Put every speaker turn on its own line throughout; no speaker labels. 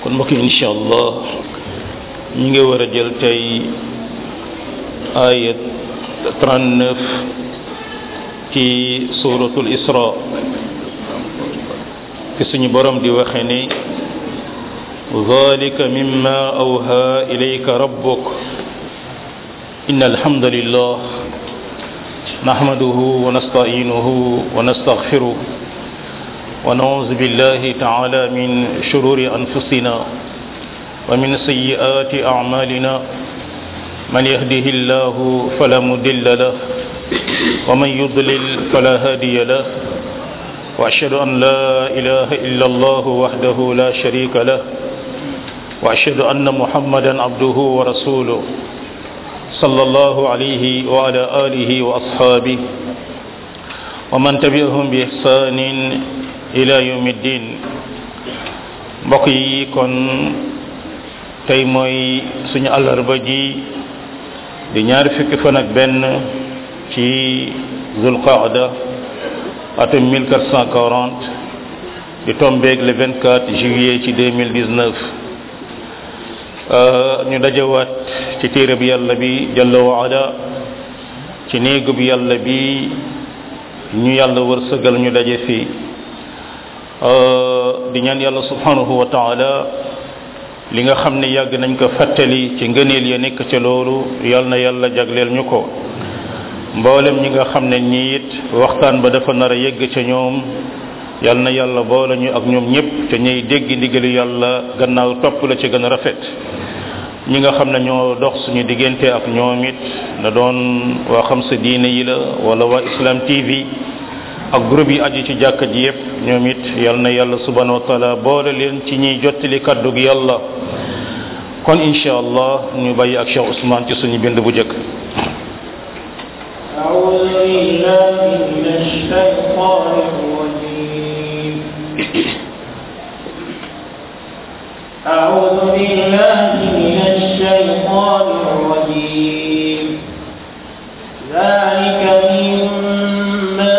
kon mbokk yi incha allah ñu ngi war a jël tey ayat 39 ci suratul isra fi suñu borom di waxe ni ذلك مما أوهى إليك ربك إن الحمد لله نحمده ونستعينه ونستغفره ونعوذ بالله تعالى من شرور أنفسنا ومن سيئات أعمالنا من يهده الله فلا مضل له ومن يضلل فلا هادي له وأشهد أن لا إله إلا الله وحده لا شريك له وأشهد أن محمدا عبده ورسوله صلى الله عليه وعلى آله وأصحابه ومن تبعهم بإحسان ila yawmi din mbokk yi kon tey mooy suñu àllarba ji di ñaari fukki fan ak benn ci zulqaada atum 1440 di tombeeg le 24 juillet ci 2019 ñu dajawaat ci téere bi yàlla bi jalla wa ala ci néegu bi yàlla bi ñu yàlla wërsëgal ñu daje fii di ñaan yàlla subhanahu wa taala li nga xam ne yàgg nañ ko fàttali ci ngëneel ya nekk ca loolu yal na yàlla jagleel ñu ko mboolem ñi nga xam ne ñii it waxtaan ba dafa nar a yegg ca ñoom yal na yàlla boole ñu ak ñoom ñëpp te ñuy dégg ndigali yàlla gannaaw topp la ci gën a rafet ñi nga xam ne ñoo dox suñu diggante ak ñoom it na doon waa xam sa diine yi la wala waa Islam TV ak groupe yi aju ci jàkka ji yépp ñoom it yal na yàlla subhanahu wa taala boole leen ci ñuy jottali kaddu gi yàlla kon insha allah ñu bàyyi ak Cheikh Ousmane ci suñu bind bu jëkk
أعوذ بالله من الشيطان الرجيم أعوذ بالله من الشيطان الرجيم ذلك مما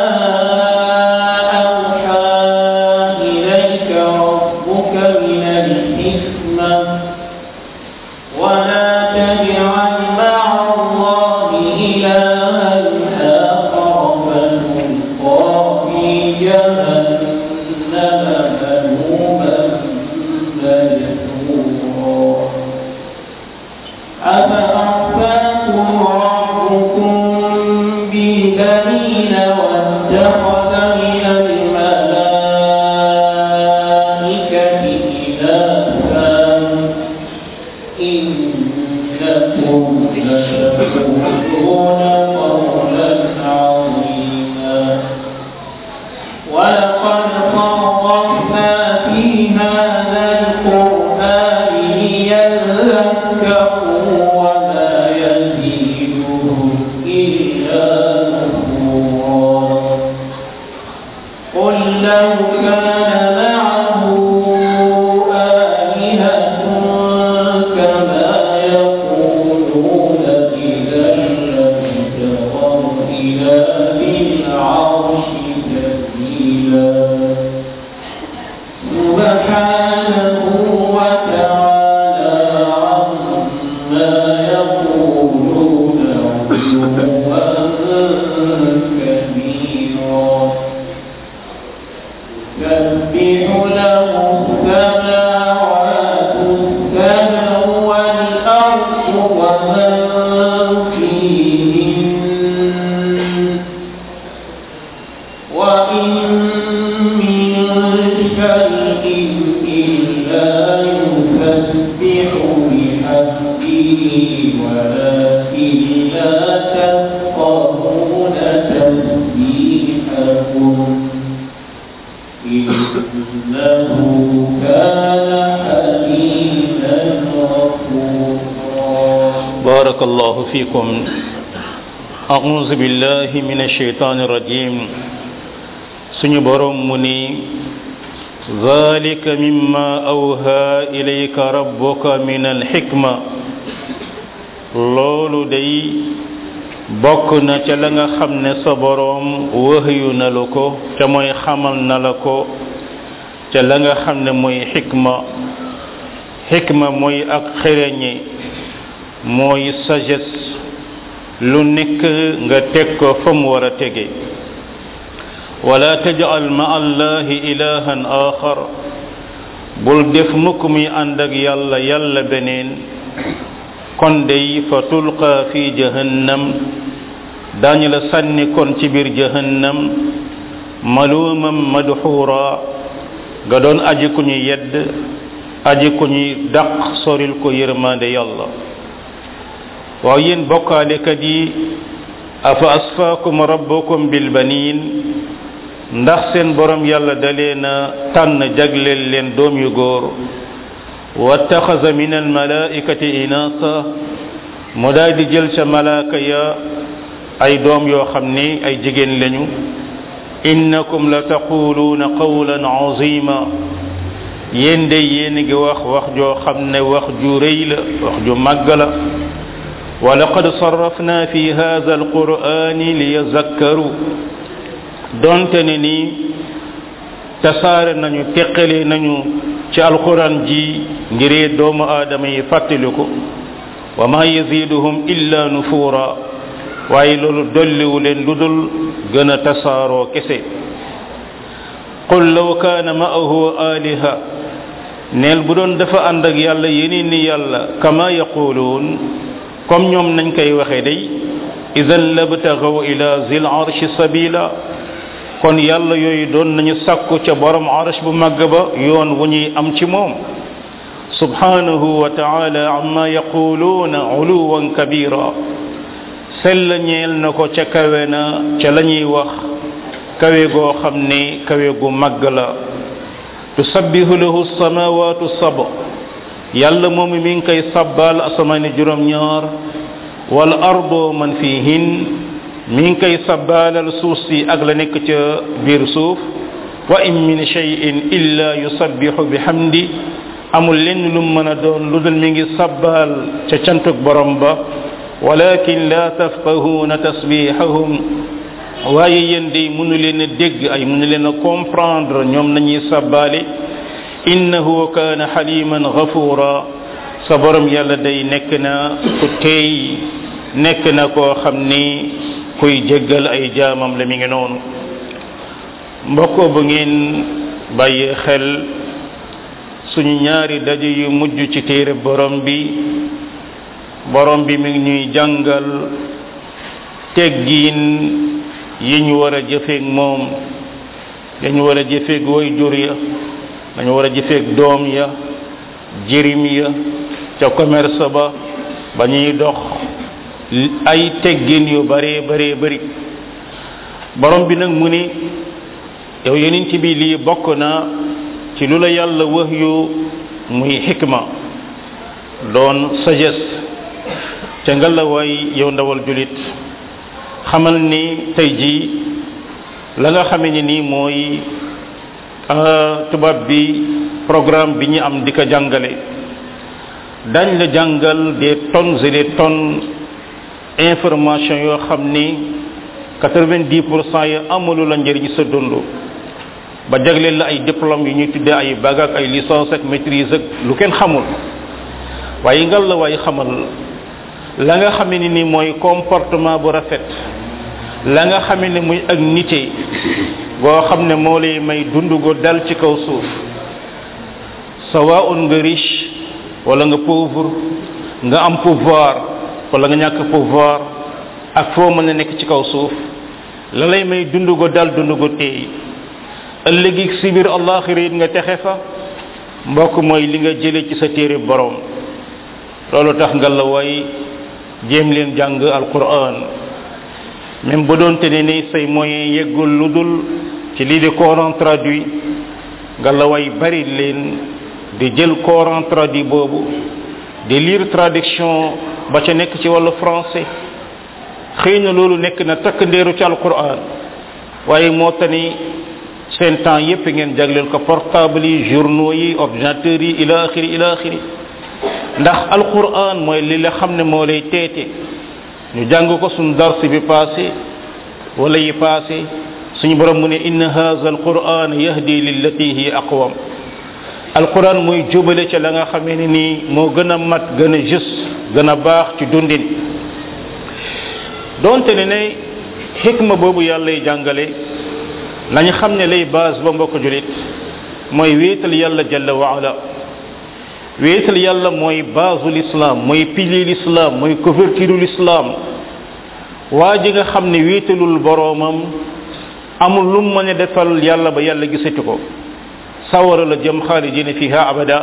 بارك الله فيكم أعوذ بالله من الشيطان الرجيم سني بروم مني ذلك مما أوهى إليك ربك من الحكمة loolu day bokk na ca la nga xam ne sa boroom wëhyu na la ko ca mooy xamal na la ko ca la nga xam ne mooy xikma xikma mooy ak xereñe mooy sagesse lu nekk nga teg ko fa mu war a tege wala tajal ma allahi ilahan axar bul def mukk muy ànd ak yàlla yàlla beneen kon dey fa tulqa fi jahannam daañu la sànni kon ci biir jahannam malumam madxuura nga doon aji ku ñu yedd aji ku ñuy daq soril ko yërmande yàlla waaw yéen bokkaalekat yi afa asfaakum rabbukum bilbanin ndax seen borom yàlla dalee na tànn jagleel leen doom yu góor wattaxasa min almalaikati inasa mu daal di jël ca malaaka ya ay doom yoo xam ni ay jigéen lañu innakum la taquluuna qawlan azima yéen de yéen ngi wax wax joo xam ne wax ju rëy la wax ju màgg la wa laqad sarrafna fi hadha alqur'ani liyazakkaru donte ne nii tasaare nañu teqale nañu ci alquran ji ngiree doomu aadama yi fàttaliku wa ma yaziduhum illa nufura waaye loolu dolliwu leen lu dul gën a tasaaroo kese qul law kaana ma'ahu aliha neel bu doon dafa ànd ak yàlla yeneen ni yàlla kama yaquluun comme ñoom nañ koy waxe day idan labtagaw ila zil arshi sabila kon yàlla yooyu doon nañu sakku ca borom arsh bu màgg ba yoon wu ñuy am ci moom subhanahu wa taala amma yaquluuna uluwan kabira sell ñeel na ko ca kawe na ca la ñuy wax kawe goo xam ne kawe gu màgg la tusabbihu lahu samawatu sab yàlla moom mi ngi koy sabbal asamaani juróom ñaar wal ardo man fihin mi ngi koy sabbalal suuf si ak la nekk ca biir suuf wa in min shay'in illa yusabbihu bihamdi amul lenn lu mën a doon lu dul mi ngi sabbal ca cantuk borom ba walakin la tafqahuna tasbihahum waaye yéen day mënu leen a dégg ay mënu leen a comprendre ñoom nañuy sabbaale innahu kaana xaliman gafura sa borom yàlla day nekk na ku teey nekk na koo xam ni kuy jéggal ay jaamam la mi ngi noonu mbokkoo bu ngeen bàyyee xel suñu ñaari daje yu mujj ci téere borom bi borom bi mi ngi ñuy jàngal teggiin yi ñu war a jëfeeg moom dañu war a jëfeeg way jur ya dañu war a jëfeeg doom ya jirim ya ca commerce ba ba ñuy dox ay teggin yu bare bare bari borom bi nag mu ni yow yeneen ci bi lii bokk na ci lu la yàlla wax yu muy xikma doon sagesse ca nga la waay yow ndawal julit xamal ni tey jii la nga xamee ni nii mooy tubaab bi programme bi ñu am di ko jàngale dañ la jàngal des tonnes et des tonnes information yoo xam ni quatre-vingt-dix pour cent yi amalu la njëriñ sa dund ba jagleel la ay diplôme yu ñuy tuddee ay bac ak ay licence ak maîtrise ak lu kenn xamul waaye ngal la waaye xamal la nga xamee ni ni mooy comportement bu rafet la nga xamee ne muy ak nite goo xam ne moo lay may dund go dal ci kaw suuf sawaun nga riche wala nga pauvre nga am pouvoir wala nga ñàkk pouvoir ak foo mën a nekk ci kaw suuf la lay may dund go dal dund go teey ëllëgi si biir allaxira it nga texe fa mbokk mooy li nga jële ci sa téere borom loolu tax nga la way jéem leen jàng alquran même bu doonte ne ni say moyen yeggul lu dul ci lii di coran traduit nga la way bari leen di jël coran traduit boobu di lire traduction ba ca nekk ci wàllu français xëy na loolu nekk na takk ndeeru ci alquran waaye moo tani seen temps yépp ngeen jagleel ko portable yi journaux yi ordinateurs yi ila axiri ila axiri ndax alquran mooy li la xam ne moo lay teete ñu jàng ko suñ dars bi passé wala yi passé suñu borom mu ne inna hadha alquran yahdi lillati hi aqwam alquran muy jubale ca la nga xamee ne nii moo gën a mat gën a juste gën a baax ci dundin donte ne ne xikma boobu yàllay jàngale nañu xam ne lay base ba mbokk julit mooy wéetal yàlla jalla waala wéetal yàlla mooy base l'islam mooy pilier l'islam mooy couverture l'islam waa ji nga xam ne wéetalul boroomam amul lu mën a defal yàlla ba yàlla gisati ko sawara la jëm xaalidina fiha abada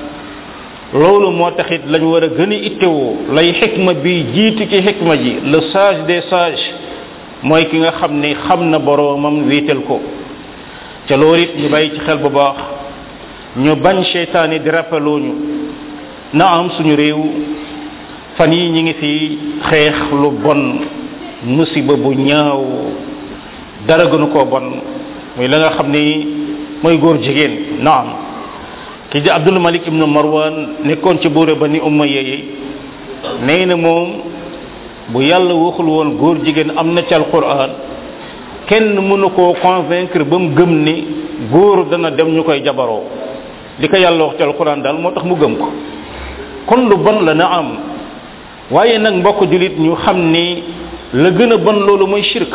loolu moo taxit lañ war a gën a ittewoo lay xikma bi jiitu ci xikma ji le sage des sages mooy ki nga xam ne xam na boroomam wéetal ko ca loolu it ñu bàyyi ci xel bu baax ñu bañ seytaane di rappelooñu na am suñu réew fan yi ñi ngi fi xeex lu bon musiba bu ñaaw dara gënu koo bon muy la nga xam ni mooy góor jigéen naam ki di abdul malik ibnu marwan nekkoon ci buure ba ni umma yeyi nee na moom bu yàlla waxul woon góor jigéen am na ci alquran kenn mënu koo convaincre ba mu gëm ni góor dana dem ñu koy jabaroo li ko yàlla wax ci alquran daal moo tax mu gëm ko kon lu bon la na am waaye nag mbokk julit ñu xam ni la gën a bon loolu mooy shirk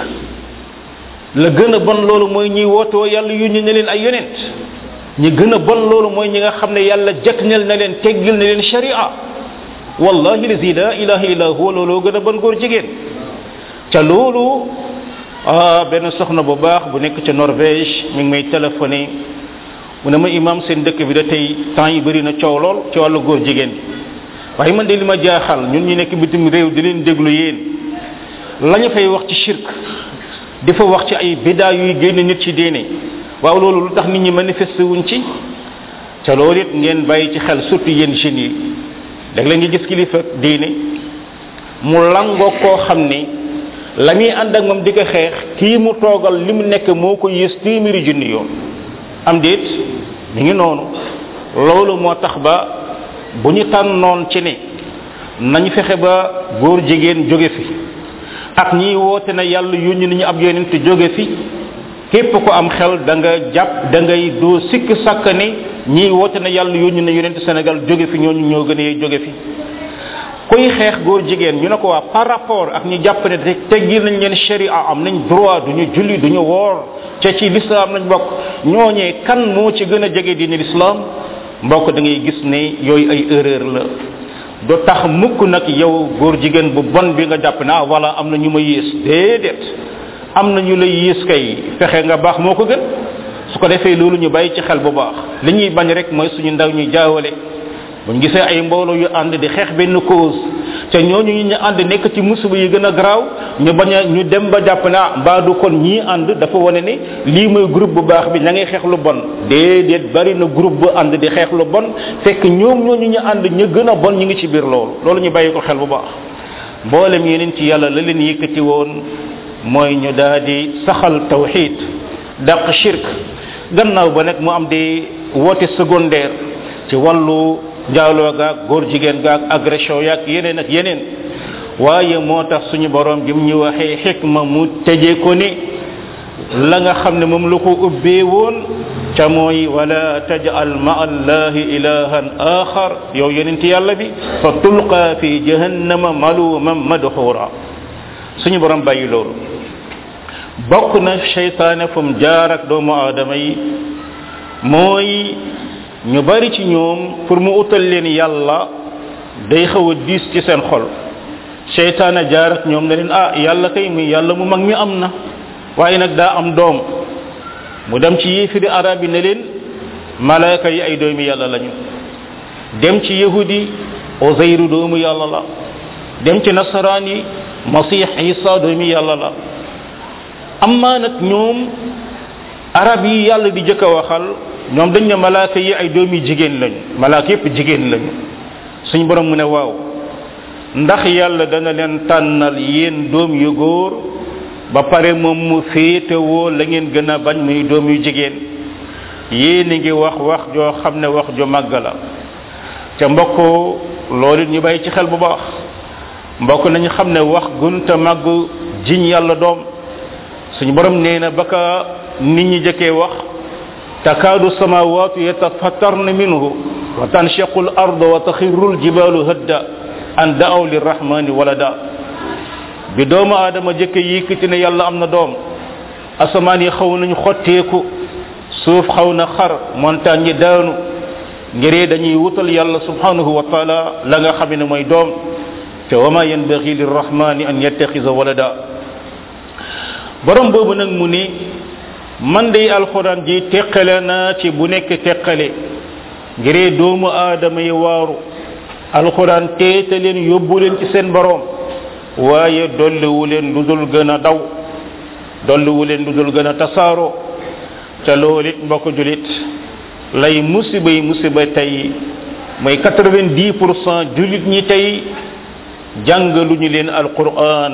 la gën a bon loolu mooy ñiy wootoo yàlla yónni na leen ay yonent ñi gën a bon loolu mooy ñi nga xam ne yàlla jëknel na leen teggil na leen sharia wallahi lazi la ilaha illa huwa looloo gën a bon góor jigéen ca loolu ah benn soxna bu baax bu nekk ca norvège mi ngi may téléphoné mu ne ma imam seen dëkk bi da tey temps yi bëri na coow lool ci wàllu góor jigéen waaye man de li ma jaaxal ñun ñu nekk bitim réew di leen déglu yéen lañu fay wax ci shirk di fa wax ci ay bidaa yuy génn nit ci diine waaw loolu lu tax nit ñi manifesté wuñ ci ca loolu it ngeen bàyyi ci xel surtout yéen jeunes yi dag la nga gis kilifa diine mu langoo koo xam ni la muy ànd ak moom di ko xeex kii mu toogal li mu nekk moo ko yées téeméeri junni yoon am déet mi ngi noonu loolu moo tax ba bu ñu tànnoon ci ne nañ fexe ba góor jigéen jóge fi ak ñiy woote na yàlla yónni nañu ab yonent jóge fi képp ko am xel da nga jàpp da ngay doo sikk sàkk ne ñiy woote na yàlla yónni na yonent Sénégal jóge fi ñooñu ñoo gën a jóge fi kuy xeex góor jigéen ñu ne ko waa par rapport ak ñu jàpp ne te teggil nañ leen sharia am nañ droit duñu julli duñu woor ca ci l'islam lañ bokk ñooñee kan moo ci gën a jege diine l'islam mbokk da ngay gis ne yooyu ay erreur la do tax mukk nag yow góor jigéen bu bon bi nga jàpp ne ah voilà am na ñu ma yées déedéet am na ñu lay yées kay fexe nga baax moo ko gën su ko defee loolu ñu bàyyi ci xel bu baax li ñuy bañ rek mooy suñu ndaw ñuy jaawale buñ gisee ay mbooloo yu ànd di xeex benn cause te ñooñu ñu ànd nekk ci musiba yi gën a garaaw ñu bañ a ñu dem ba jàpp ne ah mbaa du kon ñii ànd dafa wane ne lii mooy groupe bu baax bi ña ngay xeex lu bon déedéet bari na groupe bu ànd di xeex lu bon fekk ñoom ñooñu ñu ànd ñu gën a bon ñu ngi ci biir loolu loolu ñu bàyyi ko xel bu baax mboolem yeneen ci yàlla la leen yëkkati woon mooy ñu daal di saxal tawxid dàq shirk gannaaw ba nag mu am di woote secondaire ci wàllu njaaloo gaag góor jigéen gaag agression yaag yeneen ak yeneen waaye moo tax suñu borom bi mu ñu waxee xikma mu tëjee ko ni la nga xam ne moom la ko ubbee woon ca mooy wala tajal ma allahi ilahan axar yow yonent yàlla bi fa tulqa fi jahannama maluman madxura suñu borom bàyyi loolu bokk na cheytaane fu mu jaar ak doomu aadama yi mooy ñu bari ci ñoom pour mu utal leen yàlla day xaw a diis ci seen xol cheytaane jaar ak ñoom ne leen ah yàlla kay muy yàlla mu mag mi am na waaye nag daa am doom mu dem ci yéefiri arab yi ne leen malaaka yi ay doomi yàlla lañu dem ci yahudi ozayru doomu yàlla la dem ci nasaraan yi masih isa doomi yàlla la amma nag ñoom arab yi yàlla di jëkk a waxal ñoom dañ ne malaaka yi ay doomi jigéen lañu malaaka yépp jigéen lañu suñ borom mu ne waaw ndax yàlla dana leen tànnal yéen doom yu góor ba pare moom mu féetewoo la ngeen gën a bañ muy doom yu jigéen yéen a ngi wax wax joo xam ne wax ju màgg la ca mbokk loolu ñu bàyyi ci xel bu baax mbokk nañu xam ne wax gunta màgg jiñ yàlla doom suñu borom nee na ba ka nit ñi jëkkee wax تكاد السماوات يتفطرن منه وتنشق الأرض وتخر الجبال هدا أن دعوا للرحمن ولدا بدوم آدم جك يكتنا يلا أمنا دوم أسمان يخون خطيكو suuf xaw na xar montagne yi daanu ngiree dañuy wutal yàlla subhanahu wa taala la nga xam ne mooy doom te wama yanbaghi lirrahmani an yattakhidha walada borom boobu nag mu ni man day alquran ji teqale na ci bu nekk teqale ngiree doomu aadama yi waaru alquran teete leen yóbbu leen ci seen borom waaye dolliwu leen lu dul gën a daw dolliwu leen lu dul gën a tasaaroo ca loolu it mbokk julit lay musiba yi musiba tey mooy 90 pour cent julit ñi tey jàng lu ñu leen alquran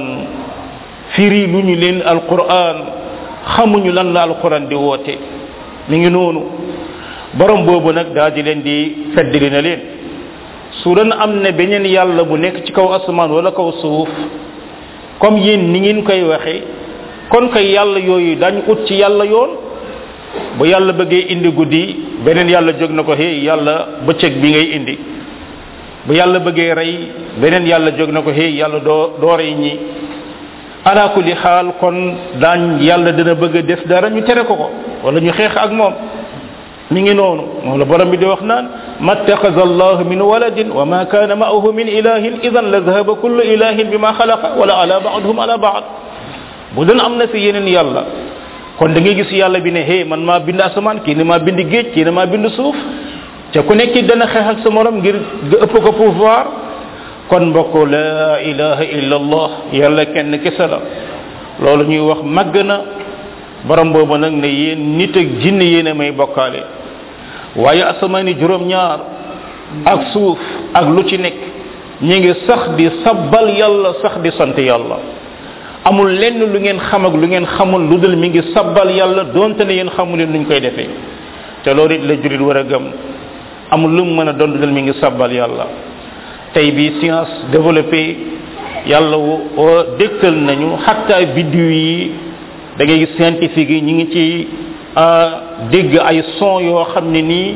firi lu ñu leen alquran xamuñu lan la alquran di woote mi ngi noonu borom boobu nag daal di leen di feddali na leen su doon am ne beneen yàlla bu nekk ci kaw asamaan wala kaw suuf comme yéen ni ngeen koy waxe kon kay yàlla yooyu dañ ut ci yàlla yoon bu yàlla bëggee indi guddi beneen yàlla jóg na ko hey yàlla bëccëg bi ngay indi bu yàlla bëggee rey beneen yàlla jóg na ko hey yàlla doo doo rey ñi ala kulli xaal kon daañ yàlla dina bëgg a def dara ñu tere ko ko wala ñu xeex ak moom mi ngi noonu moom la borom bi di wax naan ma ittaxaza allah min waladin wa ma kana ma'ahu min ilahin idan la dhahaba kullu ilahin bima xalaqa wala ala ba'dhum ala ba'd bu doon am na fi yeneen yàlla kon da ngay gis yàlla bi ne hey man maa bind asamaan kii ne maa bind géej kii ne maa bind suuf te ku nekk dana xeex ak sa morom ngir nga ëpp ko pouvoir kon mbokk la ilaha illa allah yàlla kenn kese la loolu ñuy wax màgg na borom boobu nag ne yéen nit ak jinne yéen a may bokkaale waaye asamaani juróom ñaar ak suuf ak lu ci nekk ñi ngi sax di sabbal yàlla sax di sant yàlla amul lenn lu ngeen xam ak lu ngeen xamul lu dul mi ngi sabbal yàlla donte ne yéen xamu leen nuñ koy defee te loolu it la julit war a gëm amul lu mu mën a doon lu dul mi ngi sabbal yàlla tey bi science développé yàlla woo dégtal nañu xatta biddiw yi da ngay gis scientifique yi ñu ngi ci dégg ay son yoo xam ne nii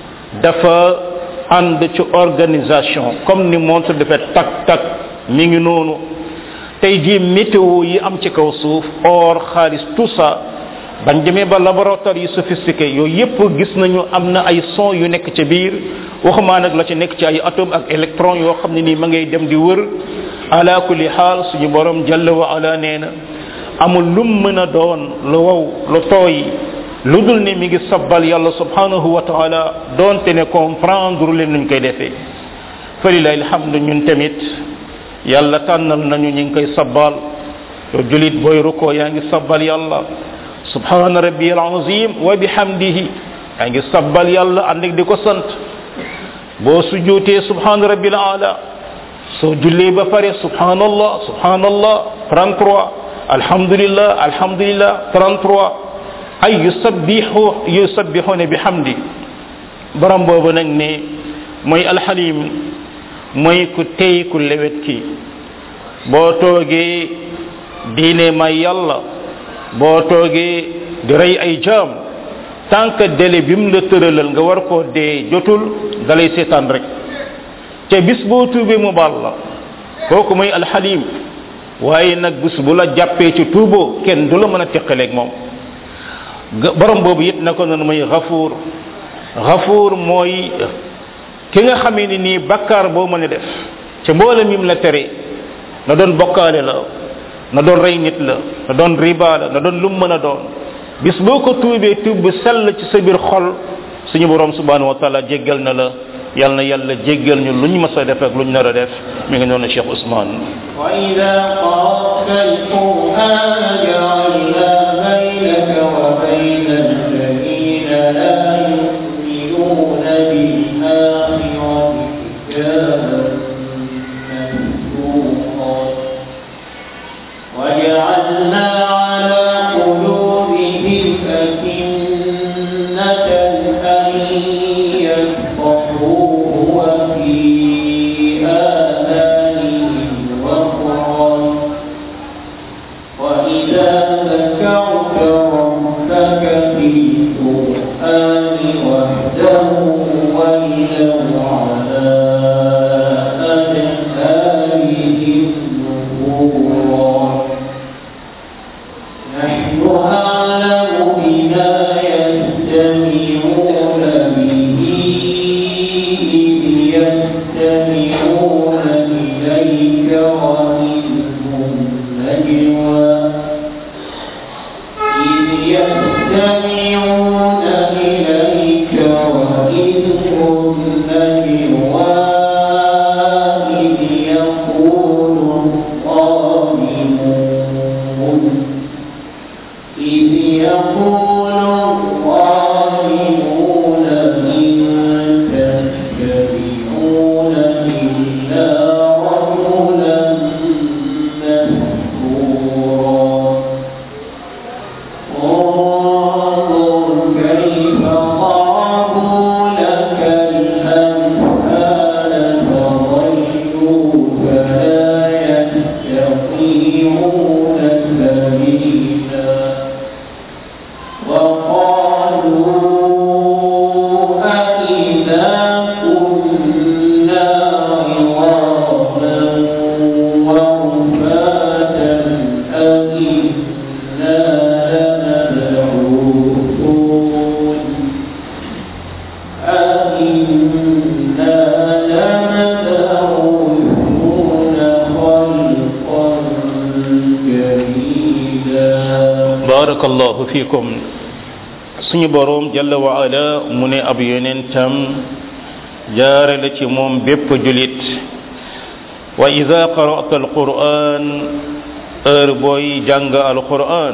dafa ànd ci organisation comme ni montre dafa tak tak mi ngi noonu tey jii météo yi am ci kaw suuf or xaalis tout ça bañ demee ba laboratoire yi sophistiqué yooyu yépp gis nañu am na ay son yu nekk ca biir waxumaa nag la ci nekk ci ay atome ak électron yoo xam ne nii ma ngay dem di wër ala kulli xaal suñu borom jalla wa ala nee na amul lum mën a doon lu wow lu tooy lu dul ne mi ngi sabbal yàlla subhanahu wa taala doonte ne comprendre leen nuñ koy defee falilahi alhamdu ñun tamit yàlla tànnal nañu ñu ngi koy sabbal yow julit booy ruko yaa ngi sabbal yàlla subhana rabbi alazim wa bihamdihi yaa ngi sabbal yàlla ànd ak di ko sant boo sujootee subhana rabbi ala soo jullee ba pare subhanallah subhanallah 33 alhamdulillah alhamdulillah 33 ay yusabbihu yusabbihuna bihamdi borom boobu nag ne mooy alxalim mooy ku tey ku lewet ki boo toogee diine may yàlla boo toogee di rey ay jaam tant que délai bi mu la tëralal nga war koo dee jotul dalay seetaan rek te bis boo tuubee mu baal la kooku mooy alxalim waaye nag bis bu la jàppee ci tuuboo kenn du la mën a teqaleeg moom borom boobu it na ko noonu mooy xafuur xafuur mooy ki nga xamee ni nii bakkaar boo mën a def ca mboolem yim la tere na doon bokkaale la na doon rey nit la na doon riba la na doon lum mën a doon bis boo ko tuubee tuub bu sell ci sa biir xol suñu borom subhanahu wa taala jéggal na la yal na yàlla jéggal ñu luñ mës a def ak luñ nar a def mi ngi noonu Cheikh Ousmane
وإذا قرأت القرآن جعلنا بينك وبين الذين لا يؤمنون بالآخرة حجابا مستورا وجعلنا على قلوبهم أكنة أن يفقهوه وفي آذانهم وقرا وإذا ذكرت ربك في
fikum suñu boroom jalla wa ala mu ne ab yonentam jaare la ci moom bépp julit wa ida qara'ta alquran heure booy jàng alquran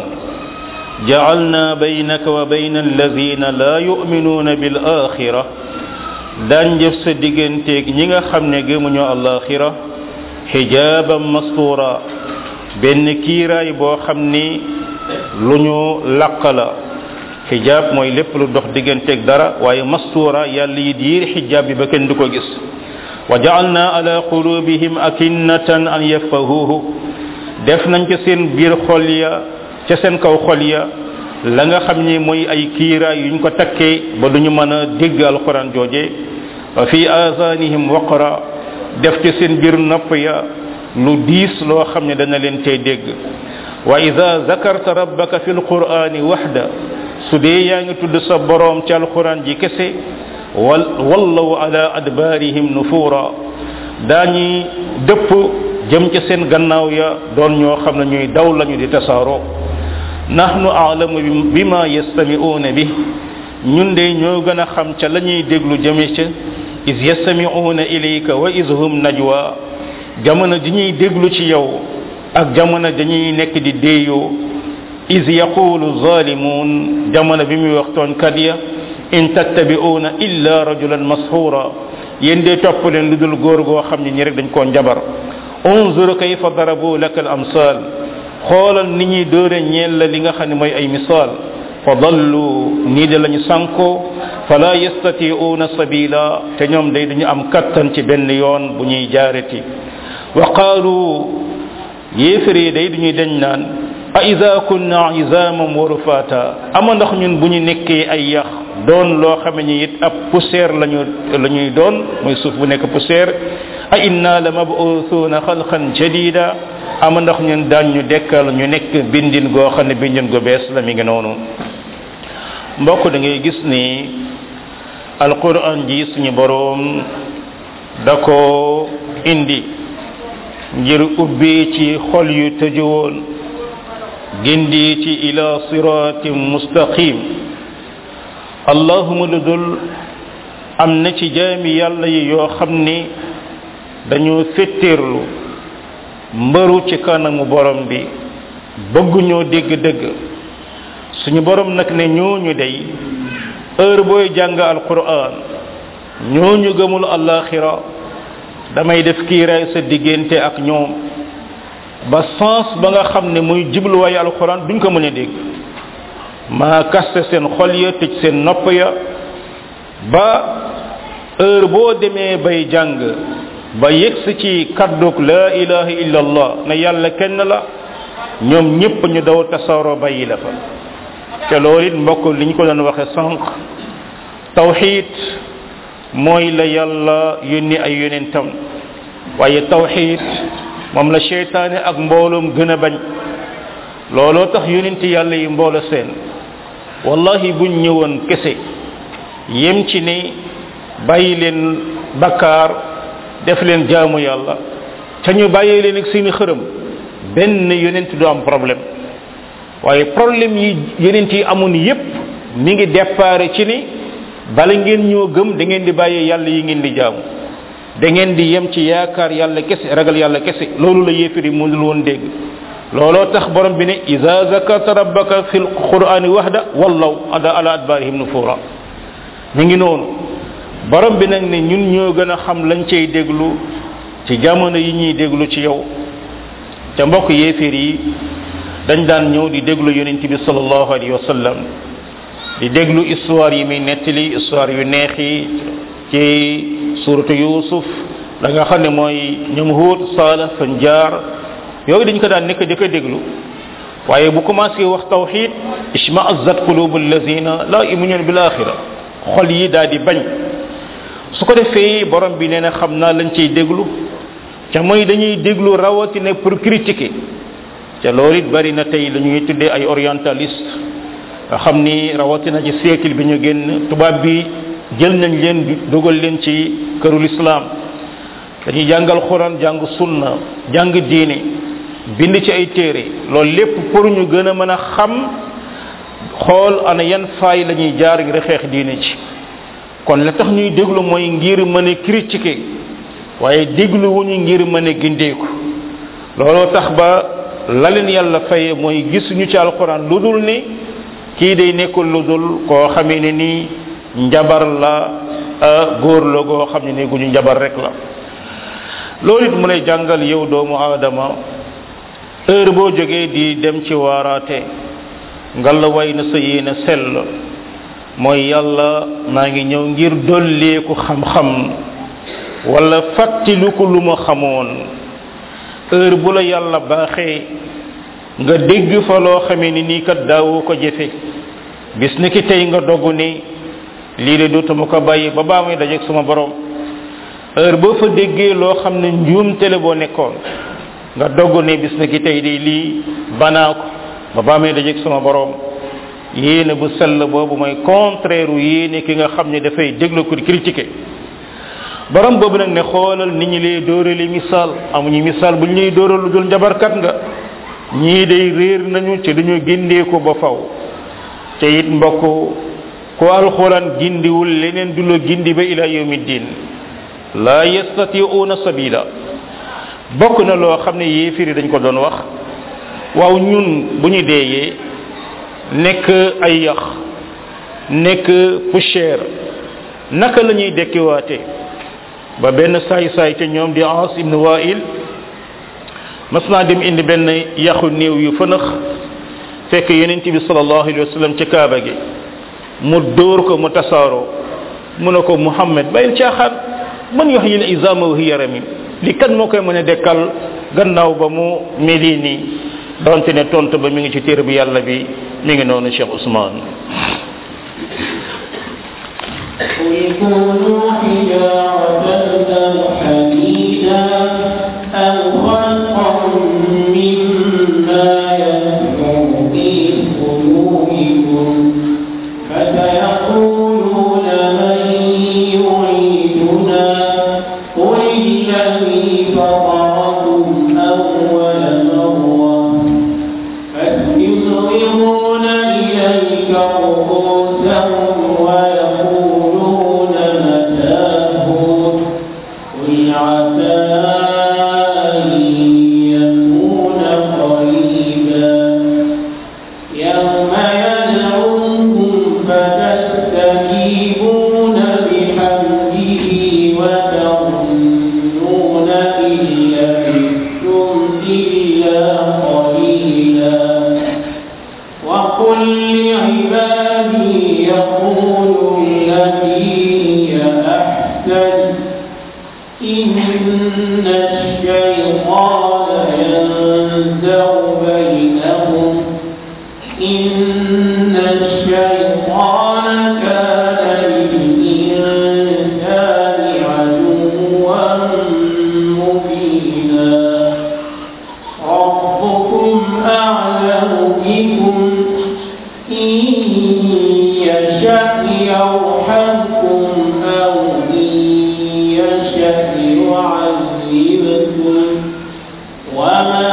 ja'alna baynaka wa bayna alladhina la yu'minuna bil akhirah daan jëf sa digganteeg ñi nga xam ne gëmuñu alaxira xijaban mastura benn kiiraay boo xam ni lu ñu laq la xijaab mooy lépp lu dox digganteeg dara waaye mastura yàlla yi diir xijaab bi ba kenn du ko gis wa ja'alna ala qulubihim akinnatan an yafqahuhu def nañ ca seen biir xol ya ca seen kaw xol ya la nga xam ni mooy ay kiiraay yuñ ko takkee ba duñu mën a dégg alquran jooje wa fi azanihim waqra def ci seen biir nopp ya lu diis loo xam ne dana leen tey dégg wa ida zakarta rabbaka fi alqurani waxda su dee yaa ngi tudd sa boroom ci alquran ji kese wal wallaw ala adbarihim nufura daañi dëpp jëm ci seen gannaaw ya doon ñoo xam ne ñuy daw lañu di tasaaroo nahnu a'lamu bima yastami'una bi ñun de ñoo gën a xam ca la ñuy déglu jëme ca is yastami'una ilayka wa is hum najwa jamono ji ñuy déglu ci yow ak jamono dañuy nekk di déeyoo is yaqulu zalimun jamono bi muy wax tooñkat ya in tattabi'una illa rajulan mashura yéen de topp leen lu dul góor goo xam ne ñi rek dañ koo njabar unzur kayfa darabu laka al amsal xoolal ni ñuy dóore ñeel la li nga xam ne mooy ay misaal fa dallu nii de lañu sànko fala yastati'una sabila te ñoom day dañu am kattan ci benn yoon bu ñuy jaareti wa qaalu yéefar yi day duñuy dañ naan a ida kunna izaman wa rufata ama ndax ñun bu ñu nekkee ay yax doon loo xame ni it ab poussière lañu la ñuy doon mooy suuf bu nekk poussière a inna la mabuthuna xalqan jadida ama ndax ñun daan ñu dekkal ñu nekk bindin goo xam ne bindin gu bees la mi ngi noonu mbokk da ngay gis ni alquran ji suñu boroom da ko indi ngir ubbi ci xol yu tëju woon gindi ci ila siratin mustaqim allahuma lu dul am na ci jaami yàlla yi yoo xam ni dañoo fetteerlu mbëru ci kanamu borom bi bëgguñoo dégg dëgg suñu borom nag ne ñooñu day heure booy jàng alquran ñooñu gëmul alaxira damay def kiiraay sa diggante ak ñoom ba sens ba nga xam ne muy jubluwaayu alquran duñ ko mën a dégg maa kaste seen xol ya tëj seen nopp ya ba heure boo demee bay jàng ba yegsi ci kadduk la ilaha illa allah ne yàlla kenn la ñoom ñëpp ñu daw tasaaroo bàyyi la fa te loolu it mbokk li ñu ko doon waxe sànq tawxid mooy la yàlla yónni ay yonentam waaye tawxid moom la cheytaane ak mbooloom gën a bañ looloo tax yonenti yàlla yi mboolo seen wallahi buñ ñëwoon kese yem ci ne bàyyi leen bakkaar def leen jaamu yàlla te ñu bàyyi leen ak seeni xërëm benn yonent du am problème waaye problème yi yonent yi amoon yépp mi ngi déparé ci ni bala ngeen ñoo gëm da ngeen di bàyyi yàlla yi ngeen di jaamu da ngeen di yem ci yaakaar yàlla kese ragal yàlla kese loolu la yéefiri mënul woon dégg looloo tax borom bi ne iza zakarta rabbaka fi lqurani wahda wallaw ada ala adbarihim nufura mi ngi noonu borom bi nag ne ñun ñoo gën a xam lañ cay déglu ci jamono yi ñuy déglu ci yow te mbokk yéefir yi dañ daan ñëw di déglu yonent bi sallallahu alayhi wa sallam di déglu histoire yi muy nettali histoire yu neex yi ci suratu yusuf da nga xam ne mooy ñoom huut saala fan jaar yooyu dañ ko daan nekk di ko déglu waaye bu commencé wax tawxid ishma'azzat qulubu allazina la yu'minuna bil akhira xol yi daal di bañ su ko defee borom bi nee na xam naa lañ ciy déglu ca mooy dañuy déglu rawatina pour critiquer ca loolu it bari na tey la ñuy tuddee ay orientaliste nga xam ni rawatina ci siècle bi ñu génn tubaab bi jël nañ leen dugal leen ci kërul islam dañuy jàngal quran jàng sunna jàng diine bind ci ay téere loolu lépp pour ñu gën a mën a xam xool ana yan faay la ñuy jaar ngir xeex diine ci kon la tax ñuy déglu mooy ngir mën a critiquer waaye déglu wuñu ngir mën a gindeeku looloo tax ba la leen yàlla faye mooy gisuñu ci alquran lu dul ni kii day nekkul lu dul koo xamee ne nii njabar la góor la goo xam ne ni guñu njabar rek la loolu it mu lay jàngal yow doomu aadama heure boo jógee di dem ci waaraate ngalla way na sa yéene sell mooy yàlla maa ngi ñëw ngir dolleeku xam-xam wala fàttaliku lu ma xamoon heure bu la yàlla baaxee nga dégg fa loo xamee ni nii kat daawoo ko jëfe bis ni ki tey nga dogg ni lii de dootuma ko bàyyi ba baa muy dajeeg suma borom heure boo fa déggee loo xam ne njuumte la boo nekkoon nga dogg ni bis ni ki tey di lii banaa ko ba baa muy dajeeg suma borom yéene bu sell boobu mooy contraire u yéene ki nga xam ne dafay déglu ko critiquer borom boobu nag ne xoolal nit ñi lay dóorali misaal amuñu misaal bu ñu lay dóoral lu dul njabarkat nga ñii day réer nañu ci duñu gindee ko ba faw te it mbokk ku alxuraan gindiwul leneen du la gindi ba ila yawmi din la yastati'una sabila bokk na loo xam ne yéefiri dañ ko doon wax waaw ñun bu ñu deeyee nekk ay yax nekk poussière naka la ñuy dekkiwaate ba benn saay saay ca ñoom di As ibn Wa'il mas naa dem indi benn yaxu néew yu fënax fekk yonent bi sallallahu alayhi wa sallam ci kaaba gi mu dóor ko mu tasaaroo mu ne ko Muhammad bàyyil caaxaan man yox yi izama wa hiya ramim li kan moo koy mën a dekkal gannaaw ba mu meli nii donte ne tontu ba mi ngi ci téere bi yàlla bi mi ngi noonu Cheikh Ousmane
قل كونوا حجارة أو حديدا أو خلقا مما يكبر في قلوبكم فسيقولون من يعيدنا قل الذي فطركم أول مرة فسيظهرون إليك رؤوسهم ويقولون متاه قل عسى أن يكون قريبا يوم يدعوكم فتستجيبون بحمده وتظنون إن لبثتم إلا قليلا وقل لعبادي يقولوا التي هي أحسن إن الشيطان ينزغ بينهم إن الشيطان كان للإنسان عدوا مبينا ربكم أعلم بكم إن يشأ يرحمكم أو إن يشأ يعذبكم وما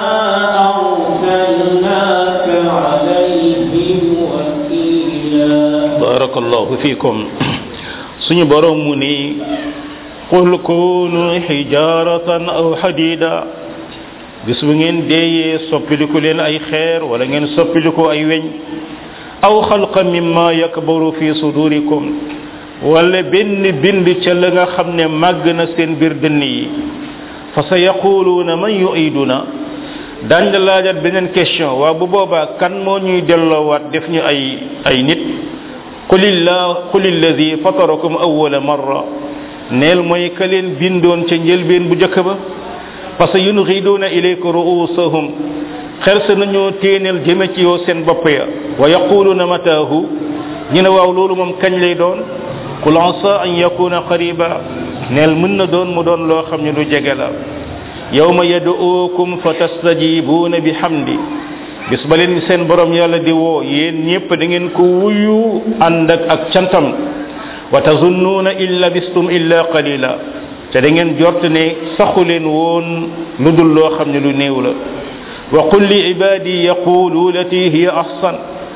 أرسلناك عليهم وكيلا
barakallahu fikum suñu borom mu ni qul kunu hijaratan aw hadida bis bu ngeen deeyee soppiliku leen ay xeer wala ngeen soppiliku ay weñ aw xalqa mimma yakbaru fi sudurikum wala benn bind ca la nga xam ne màgg na seen biir dënn yi fa sa yaquluuna man yuiduna dañ la laajat beneen question waa bu boobaa kan moo ñuy delloowaat def ñu ay ay nit qulillah qul alladi fatarakum awwala marra neel mooy ka leen bindoon ca njëlbeen bu jëkk ba parce que yunxiduuna ilayka ruusahum xel sa nañoo téeneel jëme ci yow seen bopp ya wa yaquluuna mataahu ñu ne waaw loolu moom kañ lay doon qul asa an yakuna qariba neel mën na doon mu doon loo xam ne lu jege la yawma yad'uukum fa tastajibuuna bi hamdi bis ba leen seen borom yàlla di woo yéen ñëpp da ngeen ko wuyu ànd ak ak cantam wa tazunnuuna in labistum illa qalila te da ngeen jort ne saxu leen woon lu dul loo xam ne lu néew la wa qul li ibadi yaqulu lati hiya ahsan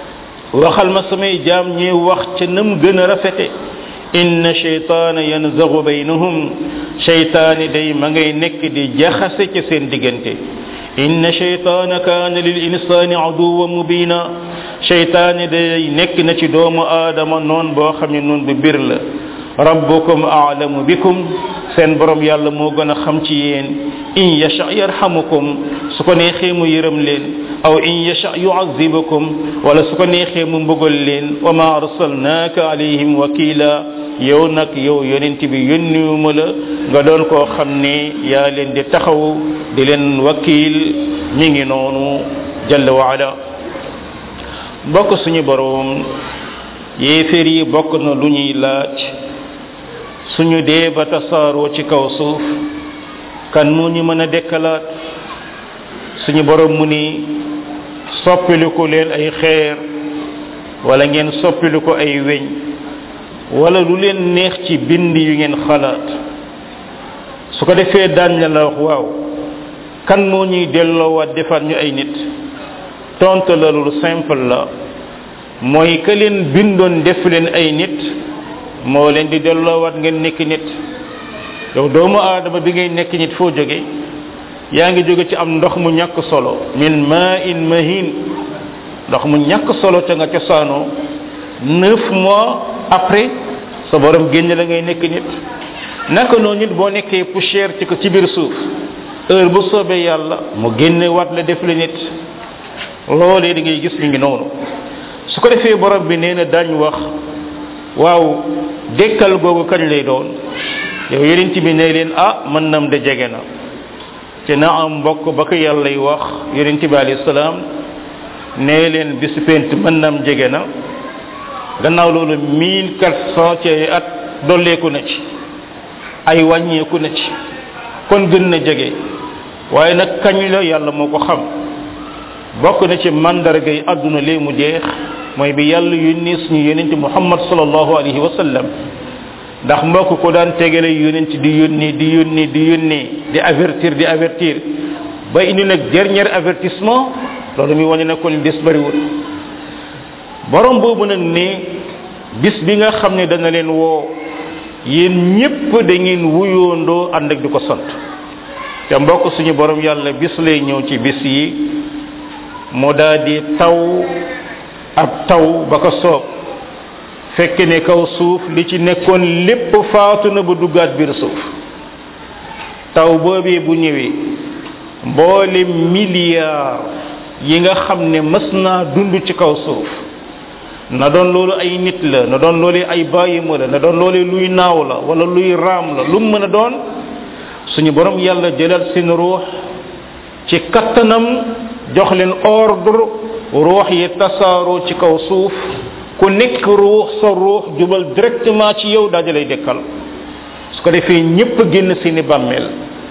waxal ma samay jaam ñi wax ca nam gën a rafete inna shaytaana yanzagu baynahum shaytaani day ma ngay nekk di jaxase ca seen diggante inna shaytaana kaana lil insaani aduwa mubina shaytaani day nekk na ci doomu aadama noon boo xam ne noon bu bir la rabbukum a'lamu bikum seen borom yàlla moo gën a xam ci yéen in yasha yarhamukum su ko neexee mu yërëm leen aw in yasha yu'azzibukum wala su ko neexee mu mbugal leen wa ma arsalnaaka alayhim wakila yow nag yow yonent bi yónniwuma la nga doon koo xam ne yaa leen di taxaw di leen wakil mi ngi noonu jalla wa ala mbokk suñu borom yéeféer yi bokk na lu ñuy laaj suñu dee ba tasaaroo ci kaw suuf kan moo ñu mën a dekkalaat suñu borom mu ni soppiliku leen ay xeer wala ngeen soppiliku ay weñ wala lu leen neex ci bind yu ngeen xalaat su ko defee daañ la la wax waaw kan moo ñuy delloowaat defaat ñu ay nit tontu la lu simple la mooy ka leen bindoon def leen ay nit moo leen di delloowaat ngeen nekk nit yow doomu aadama bi ngay nekk nit foo jóge yaa ngi jóge ci am ndox mu ñàkk solo min ma in mahin ndox mu ñàkk solo te nga cosaanoo neuf mois après sa borom génn la ngay nekk nit naka noonu nit boo nekkee poussière ci ko ci biir suuf heure bu soobee yàlla mu génne wat la def la nit loolee da ngay gis mi ngi noonu su ko defee borom bi nee na dañ wax waaw dekkal googu kañ lay doon yow yeneen bi ne leen ah mën nam de jege na te na am mbokk ba ko yàllay wax yonent bi alayhi salaam nee leen bisu pent mën nam jege na gannaaw loolu mille quatre cent ci ay at dolleeku na ci ay wàññeeku na ci kon gën na jege waaye nag kañ la yàlla moo ko xam bokk na ci mandarga yi àdduna lee mu jeex mooy bi yàlla yónni suñu yonent muhammad sallallahu alayhi wa sallam ndax mbokk ko daan tegale yonent di yónni di yónni di yónni di avertir di avertir ba indi nag dernier avertissement loolu muy wane na kon bis bariwul borom boobu nag ne bis bi nga xam ne dana leen woo yéen ñépp da ngeen wuyoondoo ànd ak di ko sant te mbokk suñu borom yàlla bis lay ñëw ci bis yi mu daal di taw ab taw ba ko soob fekk ne kaw suuf li ci nekkoon lépp faatu na ba duggaat biir suuf taw boobee bu ñëwee mboole milliard yi nga xam ne mës naa dund ci kaw suuf na doon loolu ay nit la na doon loolu ay bàyyima la na doon loolu luy naaw la wala luy raam la lu mu mën a doon suñu borom yàlla jëlal seen ruux ci kattanam jox leen ordre ruux yi tasaaroo ci kaw suuf ku nekk ruux sa ruux jubal directement ci yow daal di lay dekkal su ko defee ñépp génn seeni bàmmeel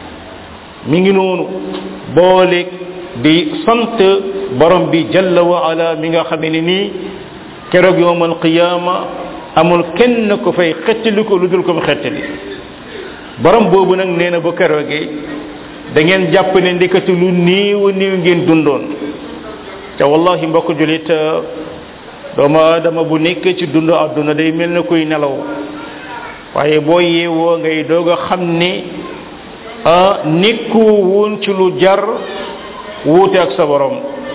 mi ngi noonu boole di sant borom bi jalla wa ala mi nga xam ne nii keroog yowmal qiyaama amul kenn ko fay xettali ko lu dul ko mu xettali borom boobu nag nee na bu keroogee da ngeen jàpp ne ndikati lu niiw niiw ngeen dundoon te wallahi mbokk julit doomu aadama bu nekkee ci dund àdduna day mel na kuy nelaw waaye boo yeewoo ngay doog a xam ne ah nekku woon ci lu jar wuute ak sa borom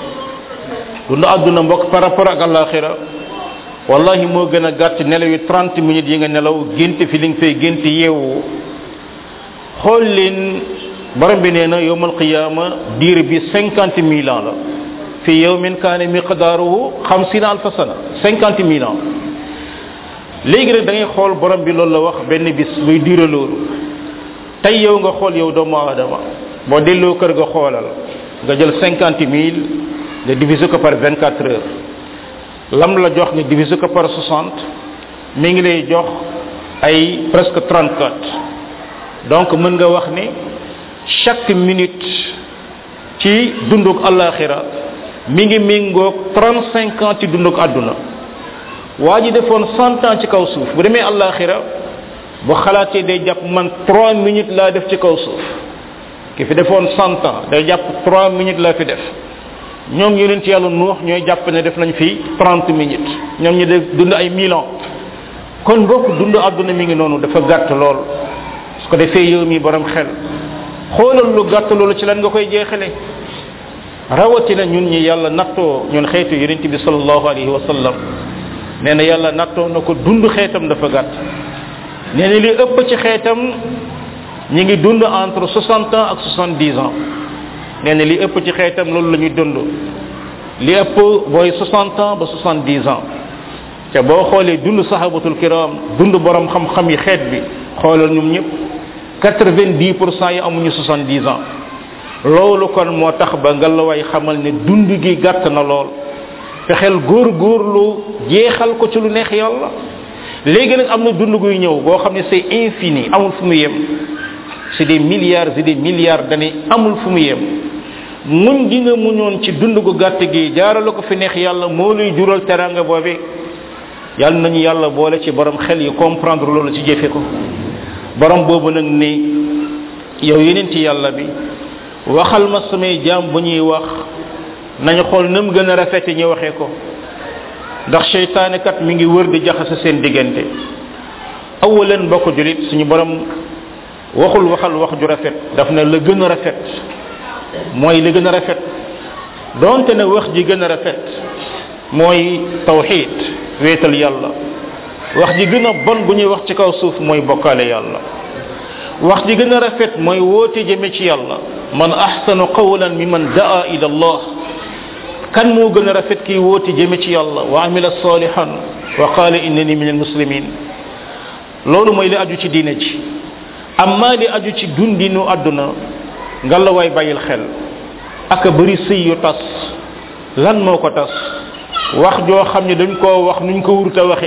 dund àdduna mbokk par rapport ak alaxira wallahi moo gën a gàtt nelaw yi 30 minutes yi nga nelaw gént fi li nga fay gént yeewu xool leen borom bi nee na yowmal qiyaama diir bi 50 mille ans la fi yawmin kaane miqdaaruhu xamsina alfa sana 50 mille ans léegi rek da ngay xool borom bi loolu la wax benn bis buy diire loolu tey yow nga xool yow doomu aadama boo delloo kër nga xoolal nga jël 50 mille nga diviser ko par 24 heures lam la jox nga diviser ko par 60 mi ngi lay jox ay presque 34 donc mën nga wax ne chaque minute ci dunduk alaxira mi ngi méngoog 35 ans ci dunduk àdduna waa ji defoon 100 ans ci kaw suuf bu demee alaxira bu xalaatee day jàpp man 3 minutes laa def ci kaw suuf ki fi defoon 100 ans day jàpp 3 minutes laa fi def ñoom yonent yàlla nuux ñooy jàpp ne def nañ fi 30 minutes ñoom ñu de dund ay mille ans kon mbokk dund àdduna mi ngi noonu dafa gàtt lool su ko defee yow mi borom xel xoolal lu gàtt loolu ci lan nga koy jeexale rawatina ñun ñi yàlla nattoo ñun xeetu yonent bi sallallahu alayhi wa sallam nee na yàlla nattoo na ko dund xeetam dafa gàtt nee na li ëpp ci xeetam ñi ngi dund entre 60 ans ak 70 ans nee na li ëpp ci xeetam loolu la ñuy dund li ëpp booy 60 ans ba 70 ans te boo xoolee dund sahabatul kiram dund borom xam-xam yi xeet bi xoolal ñoom ñëpp 90 pour cent yi amuñu 70 ans loolu kon moo tax ba nga la way xamal ne dund gi gàtt na lool fexeel góor góorlu jeexal ko ci lu neex yàlla léegi nag am na dund guy ñëw boo xam ne c'est infini amul fu mu yem c'est des milliards et des milliards d'années amul fu mu yem muñ gi nga muñoon ci dund gu gàtt gi jaarale ko fi neex yàlla moo luy jural teranga boobe yàlla nañu yàlla boole ci borom xel yi comprendre loolu ci jëfe ko borom boobu nag ni yow yeneen ci yàlla bi waxal ma samay jaam bu ñuy wax nañu xool nam gën a rafete ñu waxee ko ndax seytaane kat mi ngi wër di jaxase seen diggante awalan bokk julit suñu borom waxul waxal wax ju rafet daf ne la gën a rafet mooy la gën a rafet donte ne wax ji gën a rafet mooy tawxid wéetal yàlla wax ji gën a bon bu ñuy wax ci kaw suuf mooy bokkaale yàlla wax ji gën a rafet mooy woote jëme ci yàlla man ahsanu qawlan mimman daa ila allah kan moo gën a rafet kii woote jëme ci yàlla wa amila salihan wa qala innani min almuslimin loolu mooy li aju ci diine ji amma li aju ci dundinu àdduna nga la way bàyyil xel aka bëri sëy yu tas lan moo ko tas wax joo xam ne dañ koo wax nuñ ko wurta waxe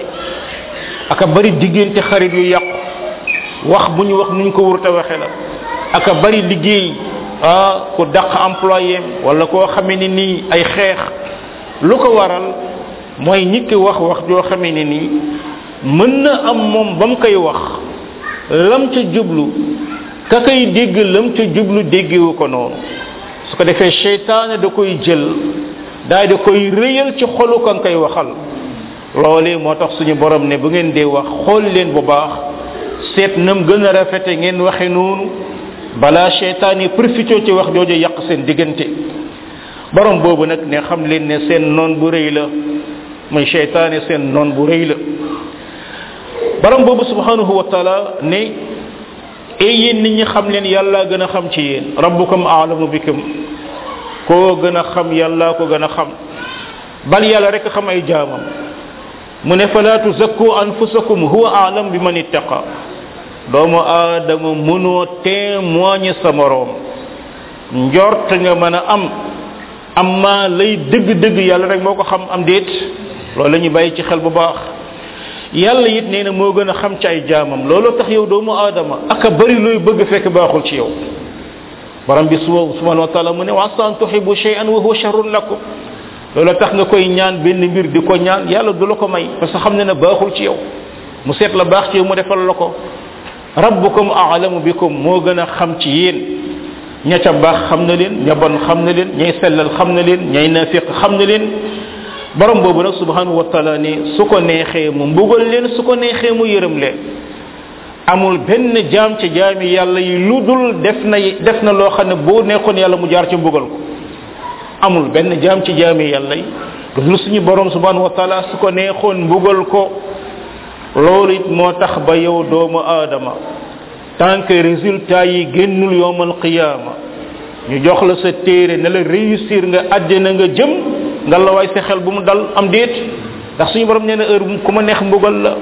aka bëri diggante xarit yu yàqu wax bu ñu wax nuñ ko wurta waxe la aka bëri liggéey ah ku dàq employé wala koo xamee ni nii ay xeex lu ko waral mooy nit ki wax wax joo xamee ni nii mën na am moom ba mu koy wax lam ca jublu ka koy dégg lam ca jublu déggewu ko noonu su ko defee seytaane da koy jël daal di koy rëyal ci xolu ka nga koy waxal loolee moo tax suñu borom ne bu ngeen dee wax xool leen bu baax seet nam gën a rafete ngeen waxe noonu balaa seytaan yi profité ci wax jooju yàq seen diggante borom boobu nag ne xam leen ne seen noon bu rëy la muy seytaane seen noon bu rëy la borom boobu subhanahu wa taala ne e yéen nit ñi xam leen yàlla gën a xam ci yéen rabbukum aalamu bikum koo gën a xam yàlla ko gën a xam bal yàlla rek xam ay jaamam mu ne fala tuzakku anfusakum huwa aalam bi man ittaqa doomu aadama mënoo témoigner sa moroom njort nga mën a am amma lay dëgg-dëgg yàlla rek moo ko xam am déet loolu la ñu bàyyi ci xel bu baax yàlla it nee na moo gën a xam ci ay jaamam looloo tax yow doomu aadama aka bari looy bëgg fekk baaxul ci yow borom bi subhanahu wa taala mu ne wa asa an tuhibu shay'an wa huwa sharrun lakum loolu tax nga koy ñaan benn mbir di ko ñaan yàlla du la ko may parce que xam ne ne baaxul ci yow mu seet la baax ci yow mu defal la ko rabbukum a'lamu bikum moo gën a xam ci yéen ña ca baax xam na leen ña bon xam na leen ñay sellal xam na leen ñay nafiq xam na leen borom boobu nag subhanahu wa taala ne su ko neexee mu mbugal leen su ko neexee mu yërëm leen amul benn jaam ci jaami yàlla yi lu dul def na def na loo xam ne boo neexoon yàlla mu jaar ci mbugal ko amul benn jaam ci jaami yàlla yi lu dul suñu borom subhanahu wa taala su ko neexoon mbugal ko loolu it moo tax ba yow doomu aadama tant que résultat yi génnul yowmal qiyaama ñu jox la sa téere ne la réussir nga àddina nga jëm nga la waay sa xel bu mu dal am déet ndax suñu borom nee na heure ku ma neex mbugal la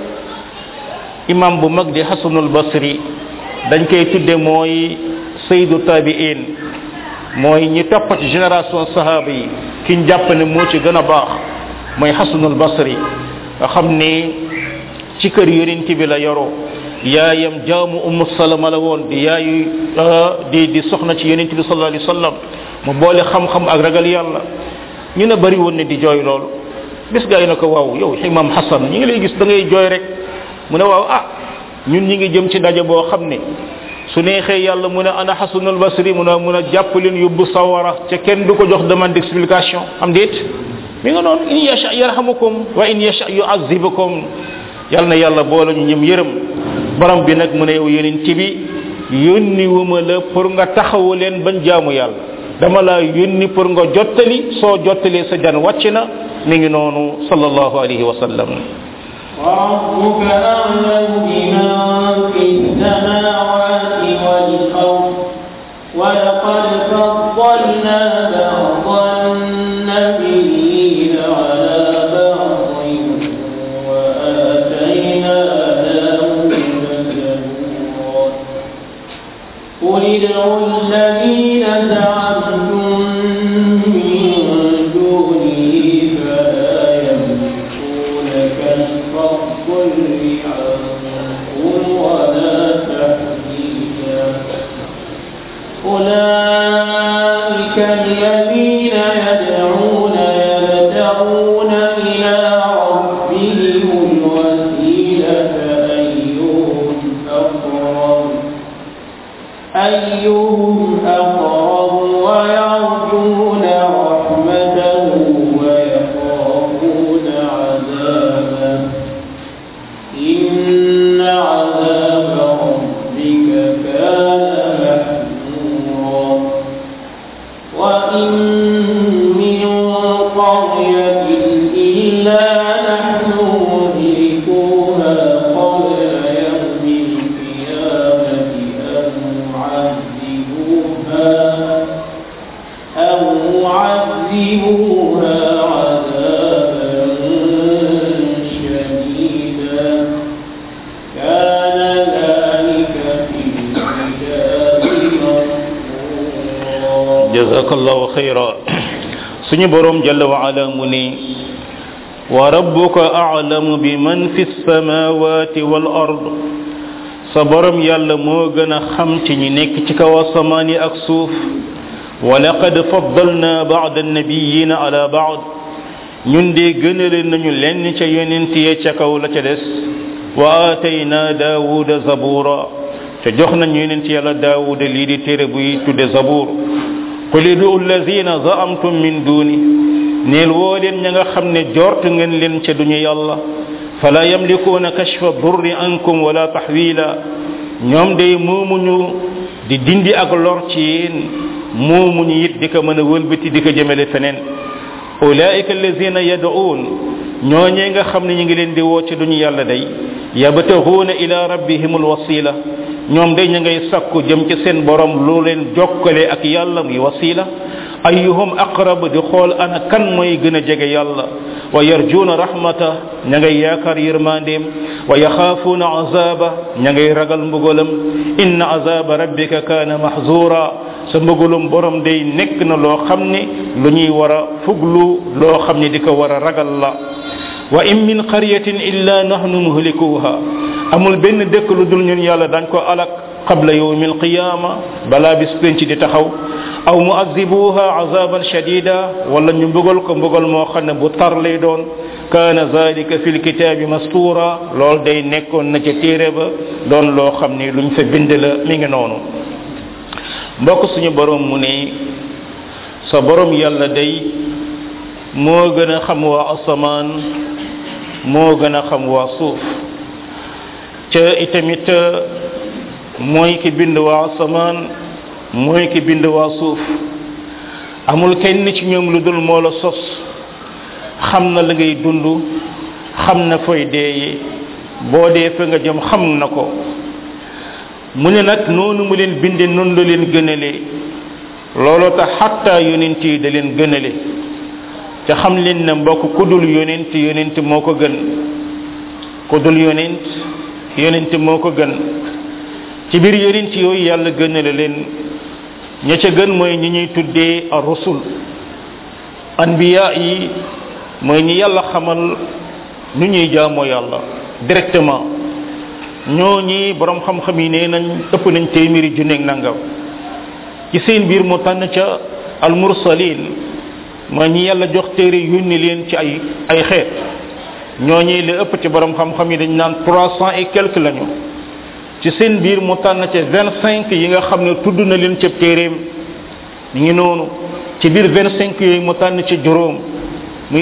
imam bu mag di hasanul basri dañ koy tudde mooy saydu tabiin mooy ñi topp ci génération sahaba yi ki ñu jàpp ne moo ci gën a baax mooy hasanul basri nga xam ni ci kër yonent bi la yoroo yaayam jaamu ummu salama la woon di yaayu di di soxna ci yonent bi sallallahu alayhi wasallam mu boole xam-xam ak ragal yàlla ñu ne bari woon ne di jooy loolu bis gaa yi na ko waaw yow imam hasan ñi ngi lay gis da ngay jooy rek mu ne waaw ah ñun ñi ngi jëm ci ndaje boo xam ne su neexee yàlla mu ne ana xasanul basri mu ne mun a jàpp leen yóbbu sawara ca kenn du ko jox demande d'explication am déet mi nga noonu in yasha yarhamukum wa in yasha yuazibukum yàlla na yàlla boole ñu ñëm yërëm borom bi nag mu ne yow yonent bi yónni wuma la pour nga taxawu leen bañ jaamu yàlla dama la yónni pour nga jottali soo jottalee sa jan wàcc na mi ngi noonu sallallahu alayhi wa sallam
وربك أعلم بمن في السماوات والأرض ولقد فضلنا بعض النبيين على بعض وآتينا داود زبورا قل ادعوا الذين زعمتم من دونه فلا يملكون كشف الضر عنكم ولا تحويلا أولئك الذين يدعون يبتغون إلى ربهم الوسيلة أيهم أقرب أيهم أقرب ويرجون رحمته ويخافون عذابه إن عذاب ربك كان محذورا وإن من قرية إلا نحن مهلكوها قبل يوم القيامة أو معذبوها أو معذبوها عذابا شديدا كان ذلك في الكتاب مسطورا
jazakallahu khayra suñu borom jalla wa ala mu ni wa rabbuka a'lamu biman fi samawati wal ard sa borom yàlla moo gën a xam ci ñi nekk ci kaw asamaan yi ak suuf wa laqad faddalna ba'da an-nabiyina ala ba'd ñun de gënale nañu lenn ca yonent ya ca kaw la ca des wa atayna daawuda zabura te jox nañ yonent yàlla daawuda lii di téere buy tudde zabur qul idu allazina zaamtum min duni neel woo leen ña nga xam ne jort ngeen leen ca duñu yàlla fala yamlikuuna kashfa durri ankum wala tahwila ñoom day moomuñu di dindi ak lor ci yéen moomuñu it di ko mën a wëlbati di ko jëmale feneen ulaika allazina yad'uun ñooñee nga xam ne ñu ngi leen di woo ca duñu yàlla day yabtaguuna ila rabbihim alwasila ñoom day ña ngay sakku jëm ci seen borom lu leen jokkale ak yàlla muy wasila ayyuhum aqrab di xool ana kan mooy gën a jege yàlla wa yarjuuna rahmata ña ngay yaakaar yërmandeem wa yaxaafuuna azaba ña ngay ragal mbugalam inna azaba rabbika kaana mahzura sa mbugalum borom day nekk na loo xam ne lu ñuy war a fuglu loo xam ne di ko war a ragal la wa in min qaryatin illa nahnu muhlikuha amul benn dëkk lu dul ñun yàlla dañ ko alak qabla yawmi alqiyama balaa bis penc di taxaw aw muazibuha azaban shadida wala ñu mbugal ko mbugal moo xam ne bu tar lay doon kaana zalika fi lkitaabi mastura lool day nekkoon na ca téere ba doon loo xam ne luñ fa bind la mi ngi noonu mbokk suñu borom mu ne sa borom yàlla day moo gën a xam waa asamaan moo gën a xam waa suuf ca itamit mooy ki bind waa asamaan mooy ki bind waa suuf amul kenn ci ñoom lu dul moo la sos xam na la ngay dund xam na fooy deeye boo dee fa nga jëm xam na ko mu ne nag noonu mu leen binde noonu la leen gënale looloo tax xatta yonent yi da leen gënale ca xam leen ne mbokk ku dul yonent yonent moo ko gën ku dul yonent yonent moo ko gën ci biir yonent yooyu yàlla gënale leen ña ca gën mooy ñi ñuy tuddee ar rusul anbiya yi mooy ñi yàlla xamal nu ñuy jaamoo yàlla directement ñoo ñi borom xam-xam yi nee nañ ëpp nañ téeméeri junneeg nangam ci seen biir mu tànn ca al mursalin mooy ñi yàlla jox téere yónni leen ci ay ay xeet ñooñi li ëpp ci borom xam-xam yi dañ naan trois cent et quelque lañu ci seen biir mu tànn ca vingt cinq yi nga xam ne tudd na leen ca téeréem mi ngi noonu ci biir vingt cinq yooyu mu tànn ci juróom